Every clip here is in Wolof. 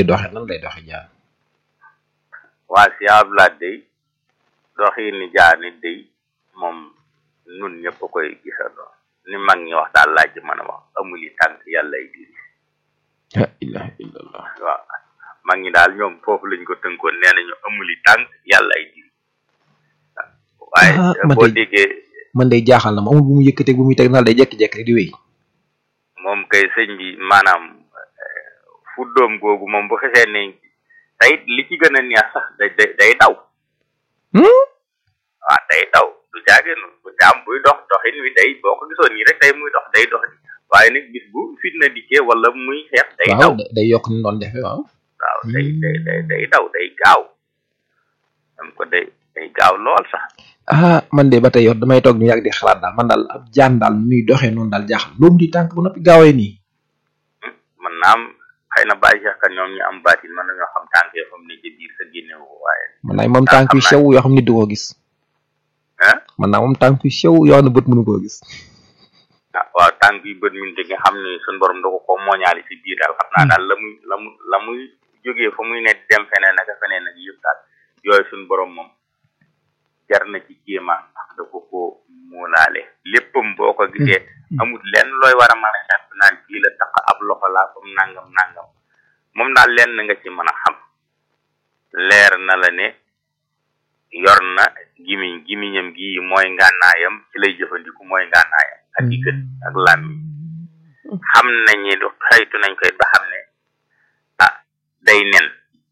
doxe nan lay doxe jaan waa si ablaat day doxi ni jaar ni day moom nun ñëpp a koy gisandoo ni mag ñi wax daal laaj mën a wax amuli tànk yàlla ay diri la ilaha illallah waaw mag ñi daal ñoom foofu lañ ko tënkoon nee nañu amuli tànk yàlla ay diri waaye Ah, man boo de- déggee man day jaaxal na ma amul bu mu yëkkatee bu muy teg nal day jekki-jekki rek di wéy moom kay sëñ bi maanaam eh, fu doom googu moom bu xesee ne tey li ci gën a neex sax day day day daw Hmm? waaw day daw du jaagenu bu jaam buy dox doxin wi day boo ko gisoon nii rek day muy dox day dox di waaye nag bis bu fitna dikkee wala muy xeex day daw waaw da- day yokk ni doon defee waaw waaw day day day day daw day gaaw am ko day day gaaw lool sax ah man de ba tey yow damay toog ñu yàgg di xalaat daal man daal ab jaan daal muy doxee noonu daal jaaxal loolu di tànk bu noppi gaawee nii man naam xëy na bàyyi sax ka ñoom ñu am baatin mën nañoo xam tànk yoo xam ne ci biir sa génnewu ko waaye man naa moom Ah, tànk yu xam naa. sew yoo xam nit du ko gis ah man naa moom tànk yu sew yoo xam ne bët mënu koo gis ah waaw tànk yu bët min nga xam ne suñu borom da ko ko mooñaale si biir daal xam naa daal la muy la mu la muy jógee fa muy ne di dem feneen ak feneen ak yëpp daal yooyu suñu borom moom jar na ci kéemaan ndax da ko ko muulaale léppam boo ko gisee amul lenn looy war a mën a jàpp naan kii la tax ab loxo laa comme nangam nangam moom daal lenn nga ci mën a xam leer na la ne yor na gimiñ gimiñam gi mooy ngànnaayam ci lay jëfandiku mooy ngànnaayam ak i gët ak làmmiñ xam nañ ni du xaytu nañ koy ba xam ne ah day nen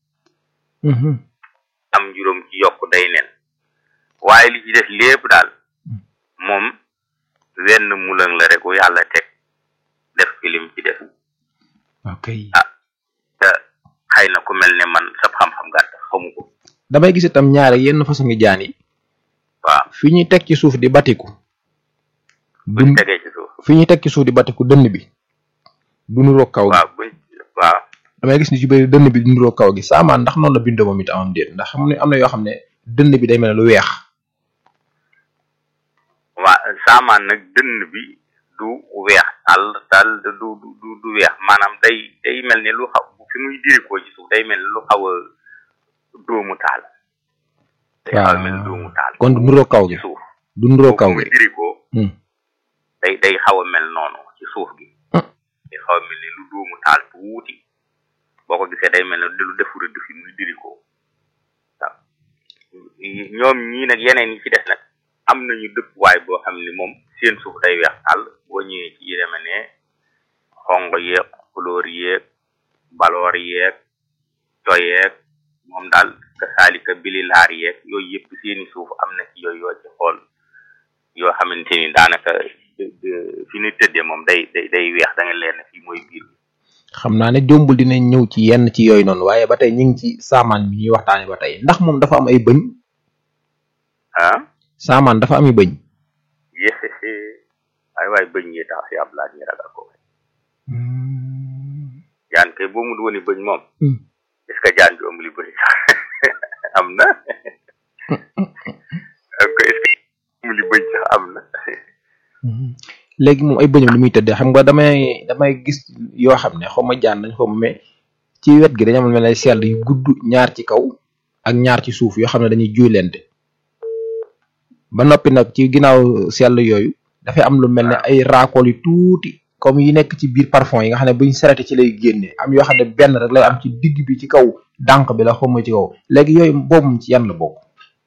am juróom ci yokk day nen waaye li ci def lépp daal moom wenn mulang la rek wu yàlla teg def fi lim ci def ok te xëy na ku mel ne man sab xam-xam gàtt xamu ko damay gis itam ñaare yenn façon ngi jaan yi waaw fi ñuy teg ci suuf di batiku buñ dun tegee ci suuf fi ñuy teg ci suuf di batiku dënn bi du nuroo kaw gi waaw buñ waaw damay gis ni ci bëri dënn bi du nuroo kaw gi saamaan ndax noonu la bindoo moom it amam déet ndax xam ne am na yoo xam ne dënn bi day mel ne lu weex waa saamaan nag dënn bi du weex tàll tàll du du du du weex maanaam day day mel ne lu xaw fi muy dirikoo ci suuf day mel ne lu xaw a dóomu taal day xaw a mel ne dóomu taal kon du nuroo kaw gi ci suuf du nuroo kaw fu muy gi dirikoo Hmm. day day xaw a mel noonu ci suuf gi Hmm. day xaw a mel ne lu dóomu taal tuuti boo ko gisee day mel ne lu defu rëdd fi muy dirikoo waaw ñoom ñii nag yeneen yi ci des nag am nañu dëkkuwaay boo xam ne moom seen suuf day weex tàll boo ñëwee ci yi deme ne xongo yeeg couleur yeeg baloor yeeg toyeeg moom daal ka saalika bililaar yeeg yooyu yëpp seeni suuf am na ci yooyu yoo ci xool yoo xamante ni daanaka de- de- fi ñu tëddee moom day day day weex da nga leen ne fii mooy biir bi xam naa ne jombul dinañ ñëw ci yenn ci yooyu noonu waaye ba tey ñu ngi ci saamaan bi ñuy waxtaane ba tey ndax moom dafa am ay bëñ ah saamaan dafa am ay bëñ yéxéxé ay waay bëñ yi tax si ab laaj ñi ragal ko jaan kay boo mu wooni bëñ moom Hmm. est-ce que jaan bi amul bëñ sax am na ko est-ce que amul bëñ sax am na léegi moom ay bëñam li muy tëddee xam nga damay damay gis yoo xam ne xaw ma jaan nañ xaw ma mais ci wet gi dañu amal mel ay sell yu gudd ñaar ci kaw ak ñaar ci suuf yoo xam ne dañuy juylente ba noppi nag ci ginnaaw sell yooyu dafay am lu mel ne ay raakool yu tuuti comme yi nekk ci biir parfum yi nga xam ne buñ serete ci lay génne am yoo xam ne benn rek lay am ci digg bi ci kaw dànq bi la xaw ma ci kaw léegi yooyu boobu ci yan la bokk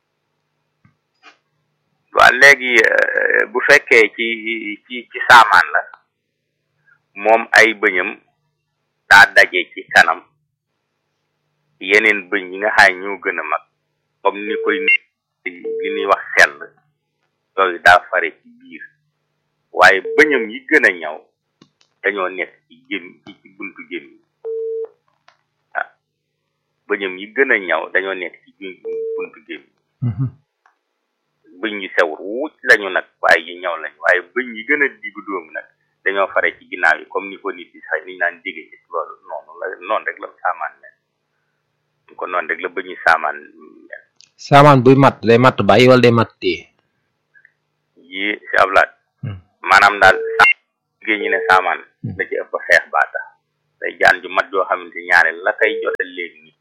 waaw léegi euh, bu fekkee ci ci ci saamaan la moom ay bëñam daa daje ci kanam yeneen bëñ yi nga xam ne ñoo gën a mag comme ni koy nit li ñuy wax sell yooyu daa fare ci biir waaye bëñam yi gën a ñaw dañoo nekk ci gém ci ci buntu gém yi ah bëñam yi gën a ñaw dañoo nekk ci gém- buntu gém yi bëñ yu sew ruuc lañu nag waaye yi ñaw lañu waaye bëñ yi gën a diggu dóomu nag dañoo fare ci ginnaaw yi comme ni ko nit yi sax niñ naan jege ci loolu noonu la noonu rek la saamaan mel ko noonu rek la bëñu saamaan mel saamaan buy matt day matt bàyyi wala day matt téye yi si ablaat Hmm. maanaam daal sa liggéey ñu ne saamaan da ci ëpp xeex baa tax day jaan ju mat joo xamante ñaare la koy jote léegi ni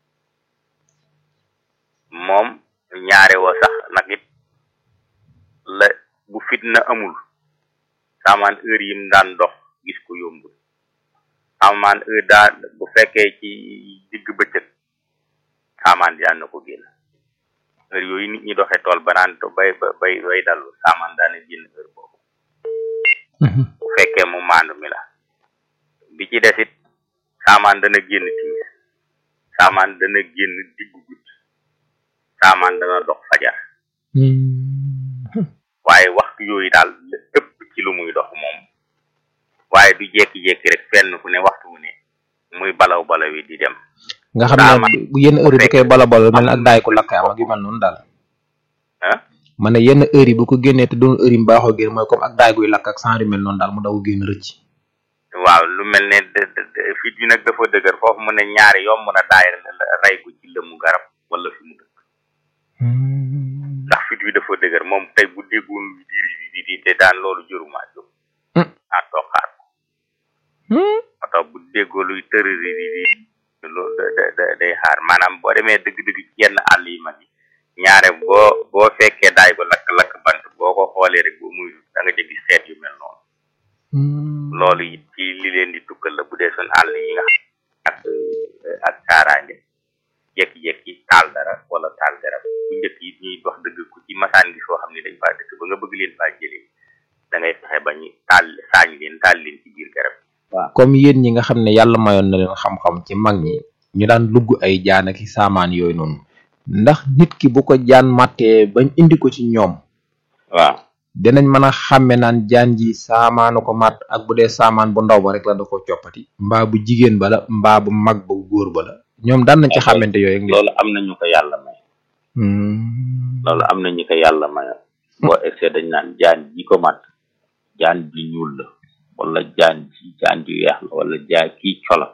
moom ñaare woo sax nag it la bu fitna amul saamaan heure yim daan dox gis ko yombul saamaan heure daa bu fekkee ci digg bëccëg saamaan daan na ko génn heure yooyu nit ñi doxee tool ba naan bay bay bay dallu saamaan daana génn heure boobu bu fekkee mu maandu mi la bi ci desit saamaan dana génn timis saamaan dana génn diggu guddi saamaan dana dox fajar waaye waxtu yooyu daal la ëpp ci lu muy dox moom waaye du jekki-jekki rek fenn fu ne waxtu wu ne muy balaw balaw yi di dem nga xam ne bu yenn heure yi bu koy bala bala mel ne ak daay ko lakk am ak yu mel noonu daal ah ma ne yenn heure yi bu ko génnee te doon heure yi mu baaxoo génn mooy comme ak daay guy lakk ak sans yu mel noonu daal mu daw génn rëcc waaw lu mel ne de- de- de- fit bi nag dafa dëgër foofu mu ne ñaari yomb na daay rey ko ci lëmu garab wala fi mu dëkk ndax fit wi dafa dëgër moom tey bu déggoon diir yi di di te daan loolu jëruma jóg Hmm. ah toog xaar ko moo tax bu déggoo luy tërëri di di loolu da da da day xaar maanaam boo demee dëgg-dëgg ci yenn àll yi mag yi ñaare boo boo fekkee daay ba lakk-lakk bant boo ko xoolee rek boo muy da nga ca gis xeet yu mel noonu loolu it ci li leen di tukkal la bu dee suñ àll yi nga xam ak ak kaaraange jekki-jekki taal dara wala taal garab bu njëkk yi ñuy dox dëgg ku ci masaan gi soo xam ne dañ faa dëkk ba nga bëgg leen faa jëlee da ngay fexe ba ñu taal saañ leen taal leen ci biir garab comme yéen ñi nga xam ne yàlla mayoon na leen xam-xam ci mag ñi ñu daan lugg ay jaan ak i saamaan yooyu noonu ndax nit ki bu ko jaan màttee bañ indi ko ci ñoom waaw dinañ mën a xàmme naan jaan ji saamaanu ko màtt ak bu dee saamaan bu ndaw ba rek la da ko coppati mbaa bu jigéen ba la mbaa bu mag ba góor ba la ñoom daan nañ ci xàmmante yooyu ak nit loolu am na ñu ko yàlla may Hmm. loolu am na ñu ko yàlla mayoon boo egsee dañ naan jaan ji ko mat jaan ji ñuul la wala jaan ji jaan ji weex la wala jaan kii cola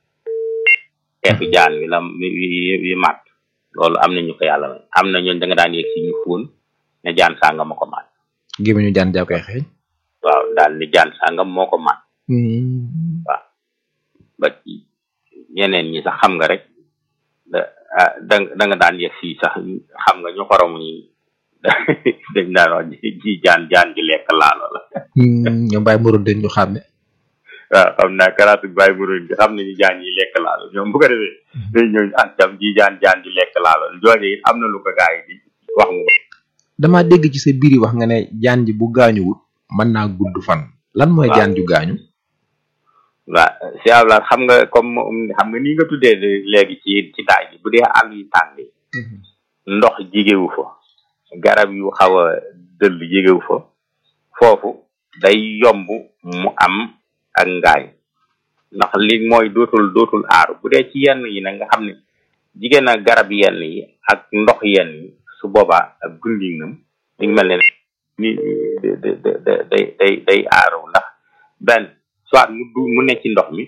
xeetu jaan wi la wi wi- wi mat loolu am na ñu ko yàlla may am na ñooñ da nga daan yegg si ñu fóon ne jaan sàngam moo ko mat gémmiñu jaan jaa koy xeeñ waaw daal ni jaan sàngam moo ko mat Hmm. ba ci ñeneen ñi sax xam nga rek da ah da da nga daan yegg si sax xam nga ñu xorom ñi dañ daan wax ji ji jaan jaan ji lekk laalo la Hmm, ñoom bàyyi moroon den ñu xàmme waaw xam naa karaatu bàyyi bu bi xam nañu jaan yi lekk laalo ñoom bu ko defee day ñëw ah jam ji jaan jaan ji lekk laalo jooje it am na lu ko gaa yi di wax mu damaa dégg ci sa biir yi wax nga ne jaan ji bu gaañuwut mën naa gudd fan lan mooy Waaw. jaan ju gaañu waaw si abla xam nga comme xam nga nii nga tuddee léegi ci ci daay bi bu dee àll yu tàng yi ndox jigewu fa garab yu xaw a dëll jigewu fa foofu day yomb mu am ak ngaay ndax li mooy dootul dootul aaru bu dee ci yenn yi nag nga xam ne jigéen ak garab yenn yi ak ndox yenn yi su boobaa ak gundinam li ngi mel ne ni da da da day day day aaru ndax benn soit mu du mu nekk ci ndox mi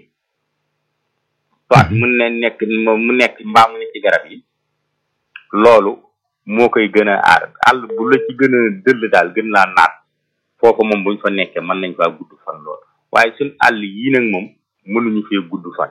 soit mu ne nekk mu nekk mbaa mu nekk ci garab yi loolu moo koy gën a aar àll bu la ci gën a dëll daal gën laa naat foofu moom buñ fa nekkee mën nañ faa gudd fan lool waaye suñ àll yii nag moom mënuñu fee gudd fan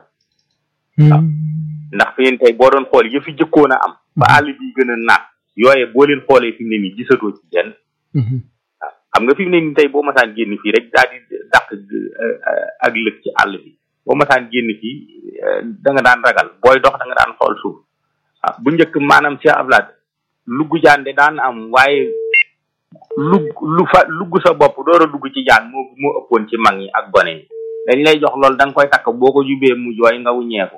ndax fi yéen tey boo doon xool yëfi jëkkoon a am ba àll bi gën a naat yooye boo leen xoolee fi mu ne nii gisatoo ci benn waaw xam nga fi mu ne nii tey boo masaan génn fii rek daal di dàq ak lëg ci àll bi boo masaan génn fii da nga daan ragal booy dox da nga daan xool suuf ah bu njëkk maanaam ci ablaat lugg jaan de daan am waaye lugg lu fa lugg sa bopp door a dugg ci jaan moo moo ëppoon ci mag ñi ak gone yi dañ lay jox loolu da nga koy takk boo ko jubee mu jooy nga wuññeeku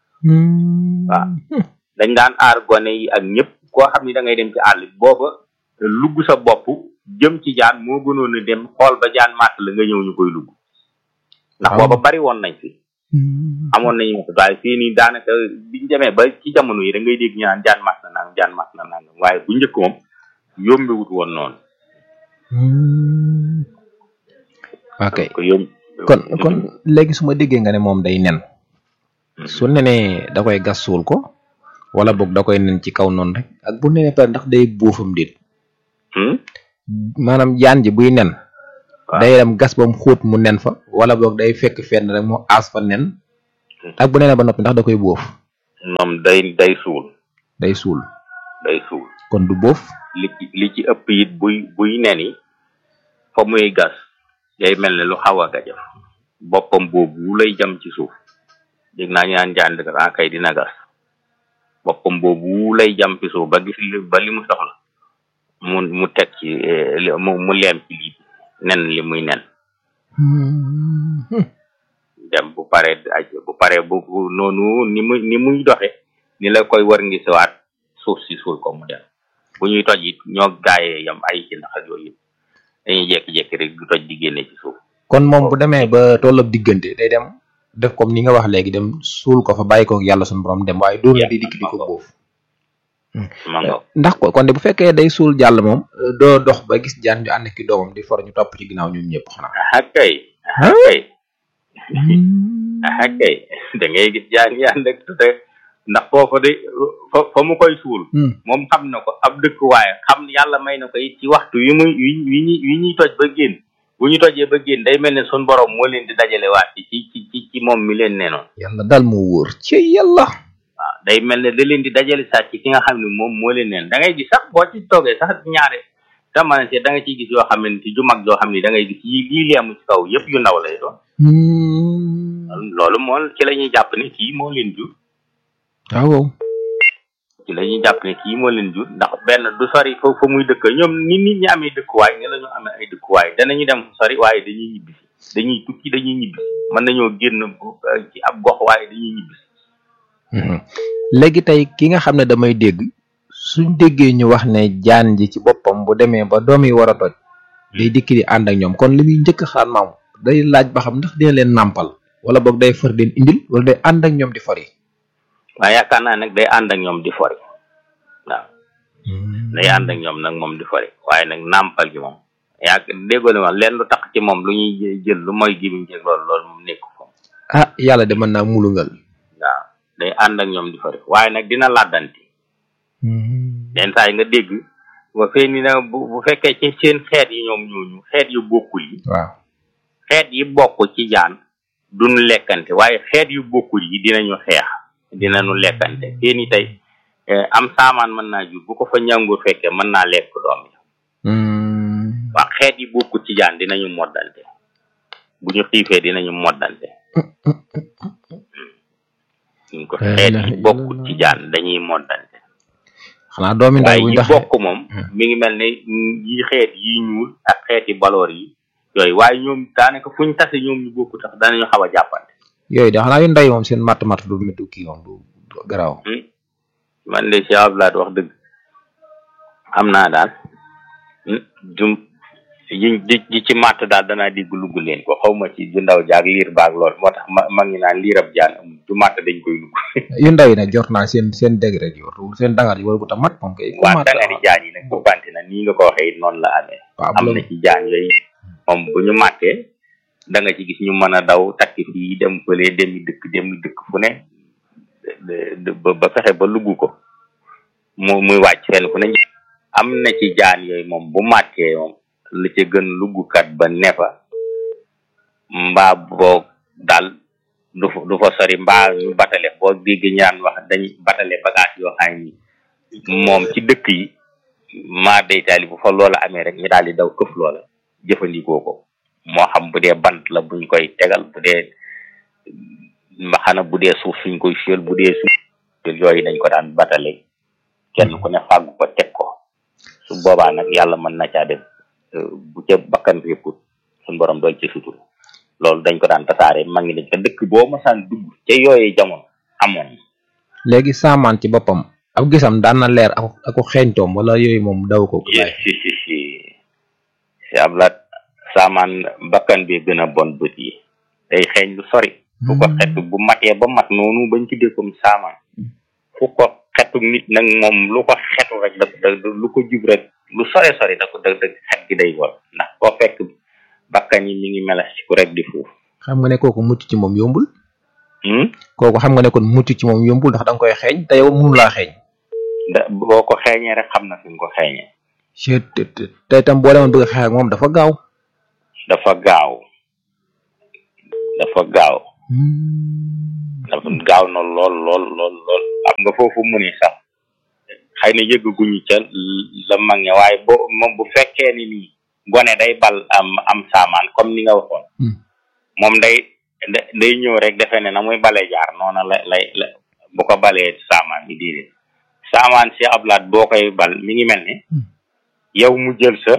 waaw dañ daan aar gone yi ak ñëpp koo xam ni da ngay dem ci àll bi booba lugg sa bopp jëm ci jaan moo gënoon a dem xool ba jaan màtt la nga ñëw ñu koy lugg ndax Waaw. booba bari woon nañ fi amoon nañu matu waaye fii nii daanaka biñ demee ba ci jamono yi da ngay dégg ñu naan jaan màtt na nangam jaan màtt na nangam waaye bu njëkk moom yombewut woon noonu ok ko yomb kon kon léegi su ma déggee nga ne moom day nen su nenee da koy gas suul ko wala boog da koy nen ci kaw noonu rek ak bu nenee pare ndax day buufam déet Hmm? maanaam jaan ji buy nen Waaw. day dem gas ba mu xóot mu nen fa wala boog day fekk fenn rek mu aas fa nen ak bu nee ba noppi ndax da koy boof moom day day suul day suul day suul kon du boof li ci li ci ëpp it buy buy neni fa muy gas day mel ne lu xaw a gajaf boppam boobu lay jam ci suuf dégg naa ñu naan jaan dëgg kay dina gas boppam boobu lay jam ci suuf ba gis li ba li mu soxla mu mu teg ci mu mu leem ci lii nen li muy nen dem bu pare bu pare bu noonu ni muy ni muy doxe ni la koy war ngi siwaat suuf si suul ko mu dem bu ñuy toj it ñoo gaayee yam ay ci ndax ak yooyu yëpp dañuy jekki-jekki rek du toj di génne ci suuf kon moom bu demee ba tollab diggante day dem def comme ni nga wax léegi dem suul ko fa bàyyi ko yàlla suñu borom dem waaye dóor na di dikk di ko boof ndax ko kon de bu fekkee day suul jàll moom doo dox ba gis jaan ñu ànd ki doomam di for ñu topp ci ginnaaw ñoom ñëpp xanaa ah kay ah kay ah kay da ngay gis jaan yi ànd ak te ndax foofu de fa fa mu koy suul moom xam na ko ab dëkk waaye xam yàlla may na ko it ci waxtu wi muy wi wi ñuy wi ñuy toj ba génn bu ñu tojee ba génn day mel ne sun borom moo leen di dajale waat ci ci ci ci moom mi leen ne noonu yàlla daal moo wóor ci yàlla waaw day mel ne da leen di dajale saat ci ki nga xam ne moom moo leen neen da ngay gis sax boo ci toogee sax ñaare tamane da nga ciy gis yoo xam ne ju mag joo xam ne da ngay gis yi lii leemu ci kaw yëpp yu ndaw lay doon loolu moo ci la ñuy jàpp ne kii moo leen jur waaw ci la ñuy jàpp ne kii moo leen jur ndax benn du sori fa fa muy dëkk ñoom ni nit ñi amee dëkkuwaay ni la ñu amee ay dëkkuwaay danañu dem sori waaye dañuy ñibbisi dañuy tukki dañuy ñibbisi mën nañoo génn ci ab gox waaye dañuy ñibbisi léegi tey ki nga xam ne damay dégg suñ déggee ñu wax ne jaan ji ci boppam bu demee ba doom yi war a toj day dikki di ànd ak ñoom kon li muy njëkk xaar maam day laaj ba xam ndax dina leen nàmpal wala boog day far leen indil wala day ànd ak ñoom di fari waaye yaakaar naa nag day ànd ak ñoom di fori waaw day ànd ak ñoom nag moom di fori waaye nag nàmpal gi moom yaa déggoo li ma leen lu tax ci moom lu ñuy jël lu mooy gimiñ jeeg loolu loolu moom nekku fa ah yàlla de mën naa mulungal waaw day ànd ak ñoom di fori waaye nag dina làddanti den saa yi nga dégg ba fee ni na bu bu fekkee ci seen xeet yi ñoom ñooñu xeet yu bokkul yi waaw xeet yi bokk ci jaan duñu lekkante waaye xeet yu bokkul yi dinañu xeex dinañu lekkante fii ni tey am saamaan mën naa jur bu ko fa ñàngur fekkee mën naa lekk doom yi waa xeet yi bokkul ci jaan dinañu moddante bu ñu xiifee dinañu moddante ñu ko xeet yi bokkul ci jaan dañuy moddante xanaa doomi ndaw waaye bu yi ndax bokk moom mi ngi mel ne yi xeet yi ñuul ak xeeti baloor yi yooyu waaye ñoom daanaka fuñ tase ñoom ñu bokku tax danañu xaw a jàppante yooyu de xanaa yu ndaw yi moom seen matt matt du métti kii moom du du garaaw man de Cheikh Abdoulaye wax dëgg xam naa daal jum yi di di ci matt daal danaa digg lugg leen ko xaw ma ci ju ndaw jaag liir baag lool moo tax ma ma ngi naan liirab jaan amul du matt dañ koy lugg yu ndaw yi nag jot naa seen seen degré ji war seen dangar ji war bu tax mat moom kay ku waa mat dangari jaan yi nag bu banti na nii nga ko waxee it noonu la amee waaw am bu na la ci jaan yooyu moom bu ñu màttee da nga ci gis ñu mën a daw takk fii dem fële demi dëkk demi dëkk fu ne de- de- ba ba fexe ba lugg ko mu muy wàcc fenn fu ne am na ci jaan yooyu moom bu màttee moom la ca gën luggukat ba nefa mbaa boog daal du fa du fa sori mbaa ñu batale boo dégg ñaan wax dañuy batale bagage yoo xam ni moom ci dëkk yi maa day taali bu fa loola amee rek ñu daal di daw këf loola jëfandikoo ko moo xam bu dee bant la buñ koy tegal bu dee mbaxana bu dee suuf suñ koy fiyel bu dee suuf yooyu dañ ko daan batale kenn ku ne fàggu ko teg ko su boobaa nag yàlla mën na caa def euh, bu ca bakkan répput suñ borom dool ci sutur loolu dañ ko daan tasaare ma ngi ne ca dëkk boo masaan dugg ca yooyee jamono amoon léegi saamaan ci boppam ab gisam daan na leer ak ako xeeñtoom wala yooyu moom daw ko si si si si si ablaat saamaan bakkan bi gën a bon bët yi day xeeñ lu sori fu ko xetu bu matee ba mat noonu bañ tuddee comme saamaan fu ko xetu nit nag moom lu ko xetu rek da da lu ko jub rek lu sore sori da ko da da xet gi day war ndax koo fekk bakkan yi mi ngi melas ci ku rek di fuuf xam nga ne kooku mucc ci moom yombul hmm? kooku xam nga ne kon mucc ci moom yombul ndax da nga koy xeeñ te yow mënu laa xeeñ da boo ko xeeñee rek xam na fi nga ko xeeñee chet te itam boo demoon bëgg a xeex ak moom dafa gaaw dafa gaaw dafa gaaw dafa gaaw na lool lool lool lool am nga foofu mu ni sax xëy na yëgguñu ca la mag ña waaye bo moom bu fekkee ni nii gone day bal am am saamaan comme ni nga waxoon moom day day ñëw rek defe ne na muy bale jaar noona la lay la bu ko balee saamaan bi diidée saamaan si ablaat boo koy bal mi ngi mel ni yow mu jël sa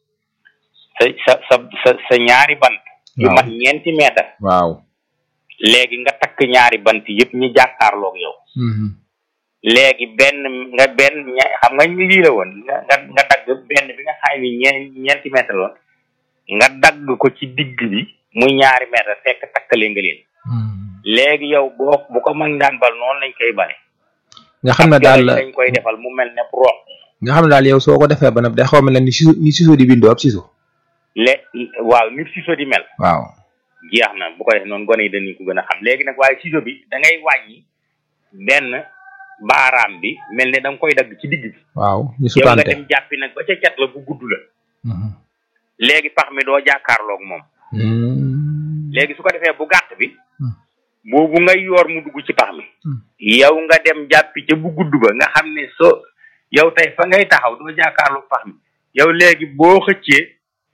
sa sa sa sa sa ñaari bant yu mat ñeenti meetar waaw léegi nga takk ñaari bant yëpp ñi jàkkaarloog yow léegi benn nga benn xam nga ñu lii la woon nga nga nga dagg benn bi nga xay ni ñeen ñeenti mètre loon nga dagg ko ci digg bi muy ñaari mètre fekk takkale nga leen léegi yow boo bu ko mag daan bal noonu lañ koy bale nga xam ne daal dañ koy defal mu mel ne rox nga xam ne daal yow soo ko defee ba nag day xaw mel ne ni siso ni siso di bindoo ab siso le waaw nit siso di mel waaw jeex na bu ko def noonu gone yi dañu ko gën a xam léegi nag waaye siso bi da ngay wàññi benn baaraam bi mel ne da nga koy dagg ci digg bi waaw ñu yow nga sutante dem jàppi nag ba ca cat la bu gudd la léegi pax mi doo jàkkaarloog moom léegi su ko defee bu gàtt bi boobu ngay yoor mu dugg ci pax mi yow nga dem jàppi ca bu gudd ba nga xam ne soo yow tey fa ngay taxaw doo jàkkaarloog pax mi yow léegi boo xëccee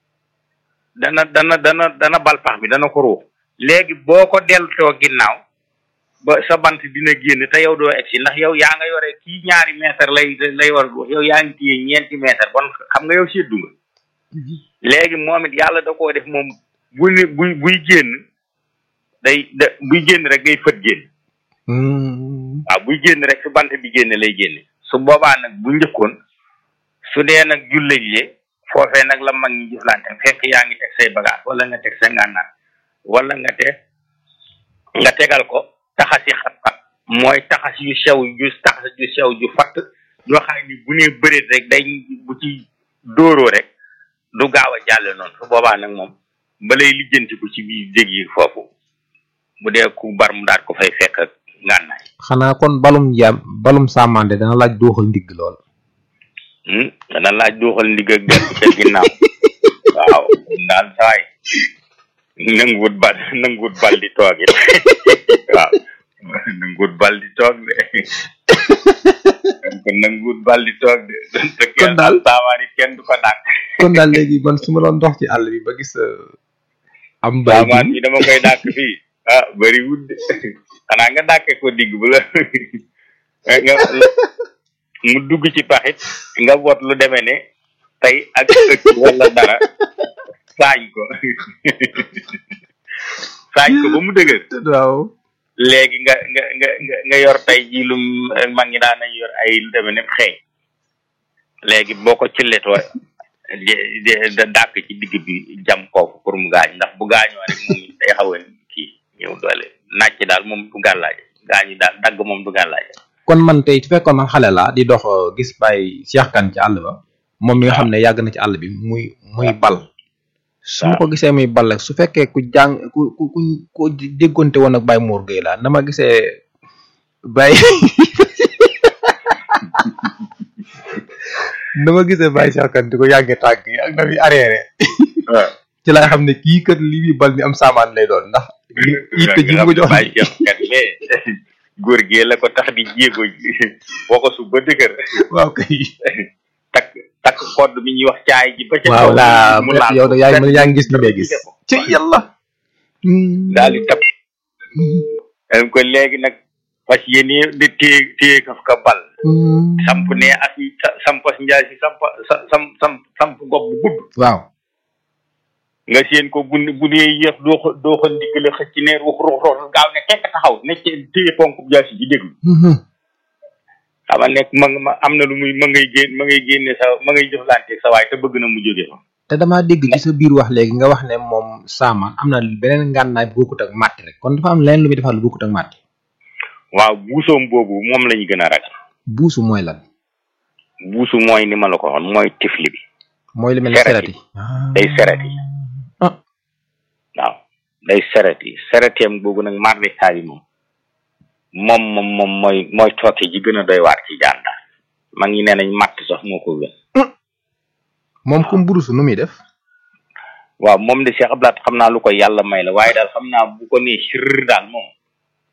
dana dana dana dana bal pax mi dana ko ruux léegi boo ko deltoo ginnaaw ba sa bant dina génn te yow doo egsi ndax yow yaa nga yore kii ñaari mètre lay lay war yow yaa ngi téye ñeenti mètre bon xam nga yow seddu nga léegi moom it yàlla da koo def moom bu ne buy buy génn day da buy génn rek day fët génn waaw buy génn rek su bant bi génn lay génne su boobaa nag bu njëkkoon su dee nag jullëj le foofee nag la mag ñi jëflante fekk yaa ngi teg say bagage wala nga teg sa ngànnaar wala nga te nga tegal ko taxasi xat-xat mooy taxas yu sew ju taxas yu sew ju fatt yoo xam ni bu nee bëreet rek day bu ci dóoroo rek du gaaw a jàlle noonu su boobaa nag moom balay lijjanti ko ci biir dég yi foofu bu dee ku bar mu daat ko fay fekk ak ngànnaay xanaa kon balum jaam balum sàmmande dana laaj dooxal ndigg lool hmm dana laaj dooxal ndigg ak benn ca ginnaaw waaw daal saay nanguwut bal nanguwut bal di toog it waaw nanguwut bal di toog de kon nanguwut bal di toog de te Kon daal- saamaan it kenn du ko dàq kon daal léegi man su ma doon dox ci àll bi ba gis am bay saamaan bi dama koy dàq fii ah bëri wut de xanaa nga dàqee ko digg bu la nga mu dugg ci paxit nga bot lu demee ne tey ak ëkk wala dara saañ ko saañ ko ba mu dëgër waaw léegi nga nga nga nga nga yor tey ji lu mag ñi daan nañ yor ay lu demee ne xeeñ léegi boo ko cilletoo de de da dàkk ci digg bi jam kooku pour mu gaañ ndax bu gaañoo rek moom day xaw a kii ñëw doole nàcc daal moom du gàllaaje gaañu daal dagg moom du gàllaaje kon man tey su fekkoon man xale laa di dox euh, gis bàyyi Cheikh Kane ci àll ba moom mi nga xam ne yàgg na ci àll bi muy muy bal su ma ko gisee muy bal rek su fekkee ku jàng ku ku ku ku déggonte woon ak Baye Mor Gueye laa na ma gisee Baye na ma gisee Baye Cheikh Kane di ko yàggee tànk yi ak na muy arrière waaw ci laay xam ne kii kat li muy bal ni am saamaan lay doon ndax yitte ji mu ko jox bàyyi Cheikh kat mais góor gi la ko tax di jéego boo ko su ba dëgër waaw kay takk takk kodd bi ñuy wax caay ji ba ca waaw kaw laa mu laal yow ko. da yaa ngi yaa ngi gis li may gis ci yàlla daal di tap ko léegi nag fas yéene di téye téye kaf ka bal samp ne as sampas njaay si samp sa- sam sam samp gob bu gudd waaw nga seen ko bu bu dee yéex doo ko doo ko ndiggale xëcc ne rux rux rux gaaw ne tekk taxaw ne ci téye ponk jaasi ji déglu xama nekk ma nga ma am na lu muy ma ngay génn ma ngay génne sa ma ngay jëflante sa waay te bëgg na mu jóge fa te damaa dégg ci sa biir wax léegi nga wax ne moom saamaan am na beneen ngànnaay bu bokkut ak màtti rek kon dafa am leneen lu muy defal lu bokkut ak màtti waaw buusoom boobu moom lañu gën a ragal buusu mooy lan buusu mooy ni ma la ko waxoon mooy tifli bi mooy li mel ne Sereti. serati day seret yi ah waaw day seret yi sereteem boobu nag mardi taali moom moom moom moom mooy mooy tooke ji gën a doy waar ci jaan daal mag ñi nee nañ matt sax moo ko gën moom comme burusu nu muy def waaw moom de Cheikh Abdoulaye xam naa lu ko yàlla may la waaye daal xam naa bu ko nee sirr daal moom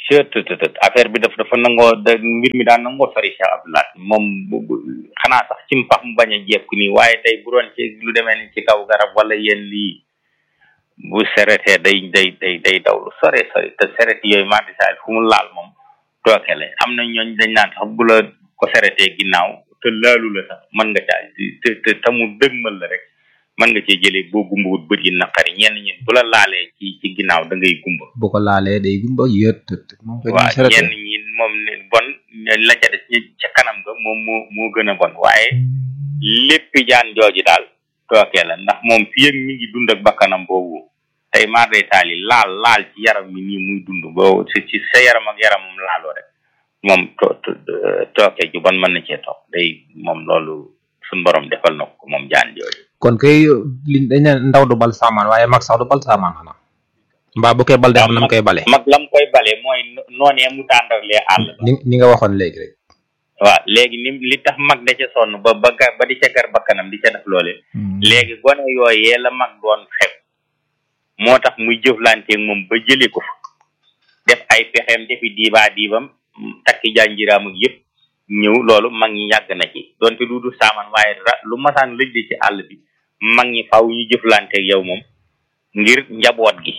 surtout affaire bi daf dafa nangoo da mbir mi daan nangoo sori Cheikh Abdoulaye moom xanaa sax ci mpax mu bañ a jekku nii waaye tey bu doon ci lu demee ni ci kaw garab wala yéen lii bu seretee day day day day daw lu sore sori te seret yooyu mardisaal fu mu laal moom tooke la am na ñooñ dañ naan sax bu la ko seretee ginnaaw te laalu la sax mën nga caa te te te mu dëgmal la rek mën nga cee jëlee boo gumbawut bët yi naqari ñenn ñi bu la laalee ci ci ginnaaw da ngay gumba bu ko laalee day gumba yët moom koy waaw ñenn ñi moom ne bon la ca des ñi ca kanam ga moom moo moo gën a bon waaye lépp jaan jooju daal tookee la ndax moom fii ak mi ngi dund ak bakkanam boobu tey maar day taal yi laal laal ci yaram mi nii muy dund boo ci ci sa yaram ak yaramam laaloo rek moom to tooke ju bon mën na cee toog day moom loolu suñ borom defal na ko moom jaan jooju kon kay li dañ ne ndaw du bal saamaan waaye mag sax du bal saamaan xanaa mbaa bu koy bal def nam koy bale mag lam koy bale mooy noonee mu tàndarlee àll ni ni nga waxoon léegi rek waaw léegi ni li tax mag da ca sonn ba ba ba di ca gar bakkanam di ca def loole léegi gone yooyee la mag doon xew moo tax muy jëflanteeg moom ba jëlee ko fa def ay pexeem defi diibaa diibam takki janjiraam ak yëpp ñëw loolu mag ñi yàgg na ci donte lu du saaman waaye lu masaan lëj ci àll bi mag ñi faw ñu jëflanteeg yow moom ngir njaboot gi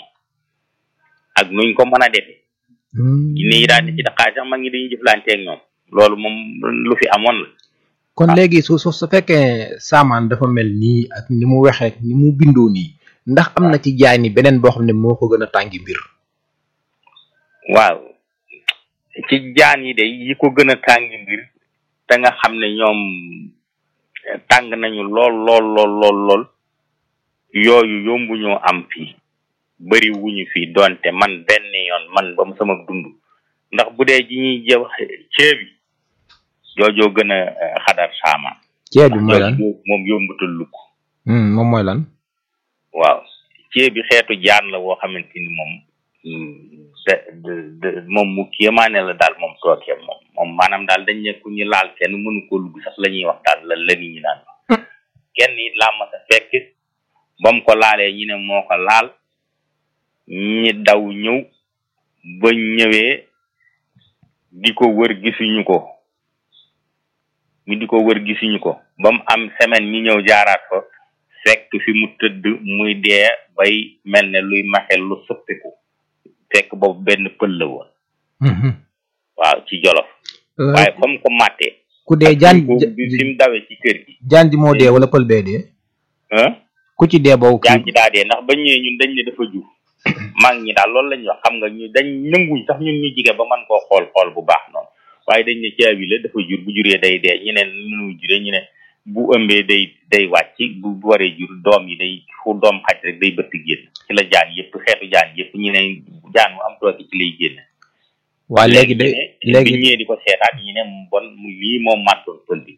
ak nuñ ko mën a defee ni yi daan ci daqaay sax mag ñi dañuy jëflanteeg ñoom loolu moom lu fi amoon la kon léegi su su su fekkee saamaan dafa mel nii ak ni mu waxee ni mu bindoo nii ndax am na ci jaay ni beneen boo xam ne moo ko gën a tàngi mbir waaw ci jaan yi de yi ko gën a tàngi mbir te nga xam ne ñoom tàng nañu lool lool lool lool lool yooyu yombu ñoo am fii bari wuñu fii donte man benn yoon man ba mu sama dund ndax bu dee ji ñuy jëw ceebi joojoo gën a xadar saamaan ceeb bi mooy lan moom yombutal lukk moom mooy lan waaw ceebi xeetu jaan la woo xamante ni moom de de moom mu kéemaane la daal moom tookee moom moom maanaam daal dañ ne ku ñu laal kenn mënu ko lugg sax la ñuy wax daal la la nit ñi naan kenn it laa ma sa fekk ba mu ko laalee ñi ne moo ko laal ñi daw ñëw ba ñëwee di ko wër gisuñu ko ñu di ko wër gisuñu ko ba mu am semaine ñi ñëw jaaraat ko fekk fi mu tëdd muy dee bay mel ne luy maxel lu sëppiku fekk boobu benn pël la woon waaw ci jolof waaye comme ko màttee ku dee jaan bi fi mu dawee ci kër gi jaan ji moo dee wala pël bee dee ku ci dee boobu jaan ji daa dee ndax bañ ñëwee ñun dañ ne dafa jur mag ñi daal loolu la ñuy wax xam nga ñu dañ nanguñ sax ñun ñu jige ba man koo xool xool bu baax noonu waaye dañ ne caabi la dafa jur bu juree day dee ñu ne nu juree ñu ne bu ëmbee day day wàcc bu bu waree jur doom yi day fu doom xaj rek day bëtt génn ci la jaan yëpp xeetu jaan yëpp ñu ne jaan mu am tooke ci lay génn waa léegi de léegi bi ñëwee di ko seetaat ñu ne bon mu lii moom màttoon pël bi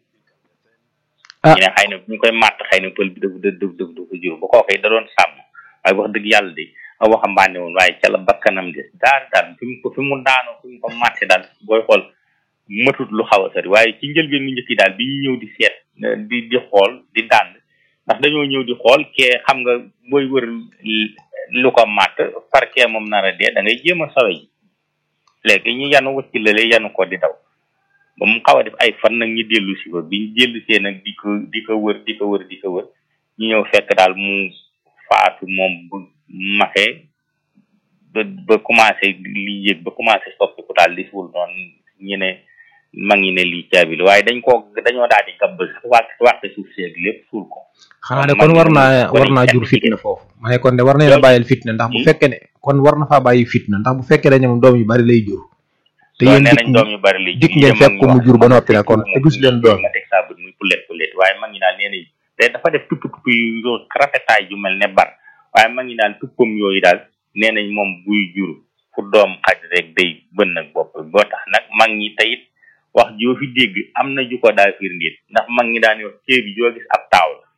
ah ñu ne xëy na bu ñu koy màtt xëy na pël bi daf daf daf daf dafa jur ba kookoy da doon sàmm waaye wax dëgg yàlla de a waxambaane woon waaye ca la bakkanam des daal daal fi mu ko fi mu daanoo fi mu ko màtte daal booy xool matut lu xaw a sori waaye ci njëlbeen nu njëkk yi daal bi ñu ñëw di seet di di xool di dànd ndax dañoo ñëw di xool kee xam nga booy wër lu ko màtt par kee moom nar a dee da ngay jéem a sawe ji léegi ñu yanu wacc lale yanu ko di daw ba mu xaw a def ay fan nag ñu dellu si ko bi ñu dellu see nag di ko di ko wër di ko wër di ko wër ñu ñëw fekk daal mu faatu moom bu maxee ba ba commencé li yëg ba commencé soppiku daal di suul noonu ñu ne mag ñi ne lii caabi la waaye dañ koo dañoo daal di gabb sax wàq wàqe suuf seeg lépp suul ko xanaa de kon war naa war naa jur fitna foofu ma ne kon de war nañ la bàyyil fitna ndax bu fekkee ne kon war na faa bàyyi fitna ndax bu fekkee dañu moom doom yu bari lay jur te yéen nee dikk nañ doom yu bari lay dikk ngeen fekk ko mu jur ba noppi nag kon te gis leen doom nga teg saa bët muy pulet pulet waaye mag ñi daal nee nañ day dafa def tupp tupp yu yoo rafetaay yu mel ne bar waaye mag ñi daal tuppam yooyu daal nee nañ moom buy jur fu doom xaj rek day bën nag bopp boo tax nag mag ñi tayit wax joo fi dégg am na ju ko daa firndeel ndax mag ñi daan wax ceeb bi joo gis ab taaw la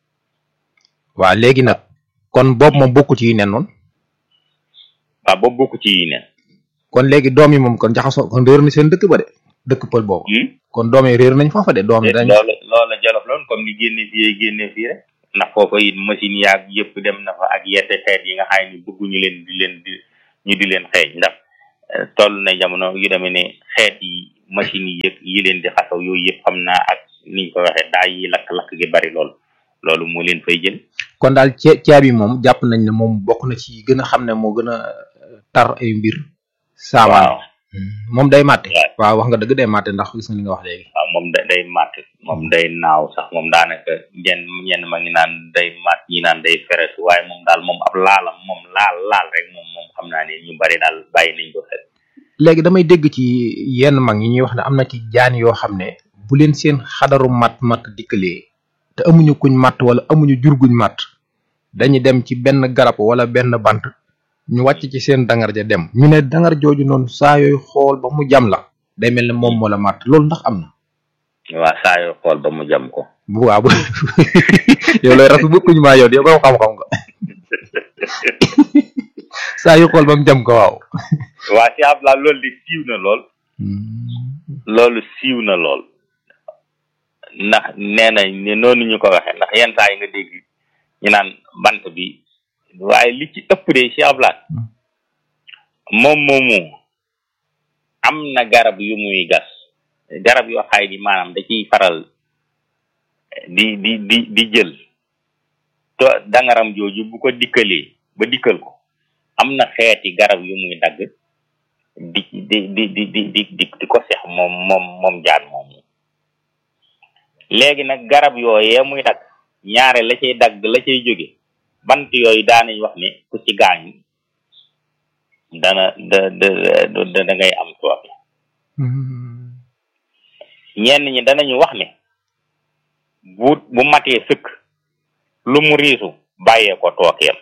waaw léegi nag kon boobu moom bokku ci yi nen noonu waaw boobu bokk ci yi nen kon léegi doom yi moom kon jaxasoo kon réer na seen dëkk ba de dëkk pël boobu kon doom yi réer nañ foofa de doom yi dañ loolu loolu jolof loon comme ni génne fii génne fii rek ndax foofa it machine yaag yëpp dem na fa ak yette xeet yi nga xam ni bëgguñu leen di leen di ñu di leen xeeñ ndax toll na jamono yu demee ne xeet yi machines yi yëpp yi leen di xasaw yooyu yëpp xam naa ak niñ ko waxee daa yi lakk-lakk gi bari lool loolu moo leen fay jël kon daal cee caabi moom jàpp nañ ne moom bokk na ci gën a xam ne moo gën a tar ay mbir. saamaan waaw moom day màtte. waaw wax nga dëgg day màtte ndax gis nga li nga wax léegi. waaw moom da day màtt moom day naaw sax moom daanaka ñenn ñenn ma ngi naan day màtt ñi naan day feres waaye moom daal moom ab laalam moom laal laal rek moom moom xam naa ne ñu bari daal bàyyi nañ ko xel léegi damay dégg ci yenn mag yi ñuy wax ne am na ci jaan yoo xam ne bu leen seen xadaru mat mat dikkalee te amuñu kuñ matt wala amuñu jur guñ matt dañuy dem ci benn garab wala benn bant ñu wàcc ci seen dangar ja dem ñu ne dangar jooju noonu saa yooyu xool ba mu jam la day mel ne moom moo la matt loolu ndax am na. waa saa yoo xool ba mu jam ko bu waaw yow looy rafet bokkuñu maa yow yow borom xam-xam nga saa yu xool ba mu jam ko waaw. waa si Abdoulaye loolu di siiw na lool. loolu siiw na lool. ndax nee nañ ne noonu ñu ko waxee ndax yenn saa yi nga dégg ñu naan bant bi waaye li ci ëpp de si Abdoulaye moom moomu am na garab yu muy gas garab yoo xaay di maanaam da ciy faral di di di di jël to dangaram jooju bu ko dikkalee ba dikkal ko am na xeeti garab yu muy dagg di di di di di di di di ko sex moom moom moom jaan moomu léegi nag garab yooyee muy dagg ñaare la cay dagg la cay jóge bant yooyu daanañ wax ne ku ci gaañu dana da da da da ngay am tooke ñenn ñi danañu wax ne bu bu matee sëkk lu mu riisu bàyyee ko tookeem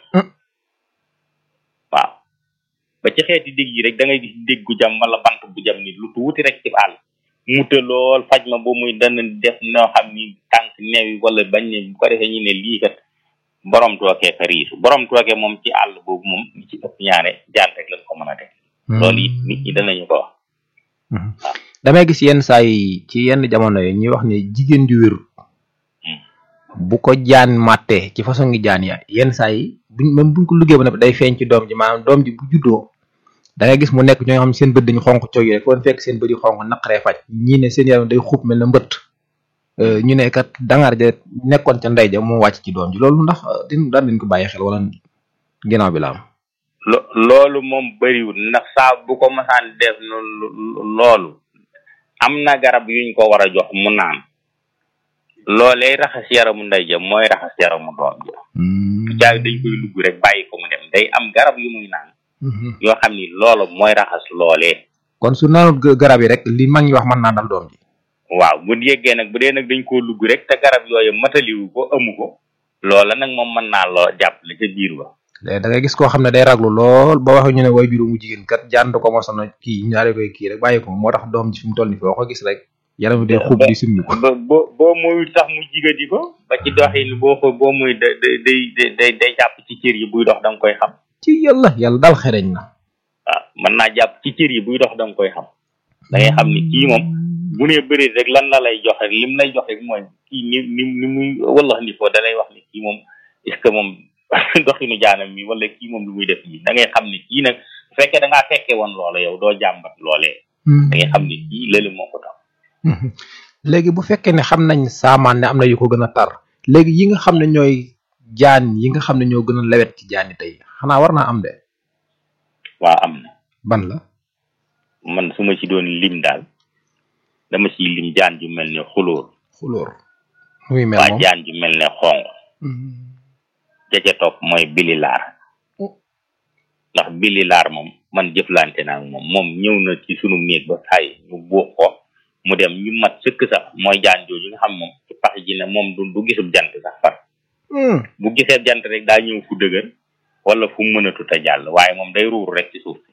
waaw ba ci xeeti dégg yi rek da ngay gis dégg gu jam wala bant bu jam ni lu tuuti rek ci àll mute lool faj ma ba muy dana def noo xam ni tànk neewi wala bañ ne bu ko defee ñu ne lii kat borom tookee ka riisu borom tookee moom ci àll boobu moom li ci ëpp ñaare jaan rek lañ ko mën a teg loolu it nit ñi danañu ko wax damay gis yenn saa yi ci yenn jamono yi ñuy wax ne jigéen ju wér bu ko jaan màttee ci façon ngi jaan ya yenn saa yi buñ même buñ ko liggéey ba noppi day feeñ ci doom ji maanaam doom ji bu juddoo da ngay gis mu nekk ñoo xam seen bët dañu xonq coow yi rek foo fekk seen bët yu xonq naqaree faj ñii ne seen yaram day xuub mel na mbëtt ñu ne kat dangar ja nekkoon ca ndey ja mu wàcc ci doom ji loolu ndax din daan dañ ko bàyyi xel wala ginnaaw bi la am lo loolu moom bëriwul ndax saa bu ko masaan def noonu loolu am na garab yuñ ko war a jox mu naan loolee raxas yaramu ndey ja mooy raxas yaramu doom ja jaay dañ koy lugg rek bàyyi ko mu dem day am garab yu muy naan yoo xam ni loolu mooy raxas loolee kon su naanut garab yi rek li mag ñi wax mën naa dal doom ji waaw bu yeggee nag bu dee nag dañ koo lugg rek te garab yooyu mataliwu ko amu ko loola nag moom mën naa loo jàppale ca biir ba léegi da ngay gis koo xam ne day raglu lool ba waxee ñu ne way juróomu jigéen kat jaan ko mosoon na kii ñaare koy kii rek bàyyi ko moo tax doom ji fi mu toll ni foo ko gis rek yaram day xuub di simmi ko ba boo boo moyul sax mu jigadi ko ba ci doxin boo ko boo muy da day day day day jàpp ci cër yi buy dox da nga koy xam ci yàlla yàlla daal xereñ na waaw mën naa jàpp ci cër yi buy dox da nga koy xam da ngay xam ni kii moom bu nee bëri rek lan la lay jox rek lim lay jox rek mooy kii ni ni ni muy wallax ni foo da lay wax ni kii moom est ce que moom doxinu jaanam mi wala kii moom lu muy def nii da ngay xam ni kii nag bu fekkee da ngaa fekkee woon loola yow doo jàmbat loolee da ngay xam ni kii lële moo ko tax léegi bu fekkee ne xam nañ saamaan ne am na yu ko gën a tar léegi yi nga xam ne ñooy jaan yi nga xam ne ñoo gën a lewet ci jaan yi tey xanaa war naa am de waaw am na ban la man su ma ci doon lim daal dama ciy lim jaan ju mel ne xulóor xulóor muy mel waa moom jaan ju mel ne xonq ja ca topp mooy bililaar ndax bililaar moom man jëflante naa ak moom moom ñëw na ci sunu néeg ba saay ñu buux ko mu dem ñu mat sëkk sax mooy jaan jooju nga xam moom ci pax ji ne moom du du gisub jant sax far bu gisee jant rek daa ñëw fu dëgër wala fu mënatut a jàll waaye moom day ruur rek ci suuf si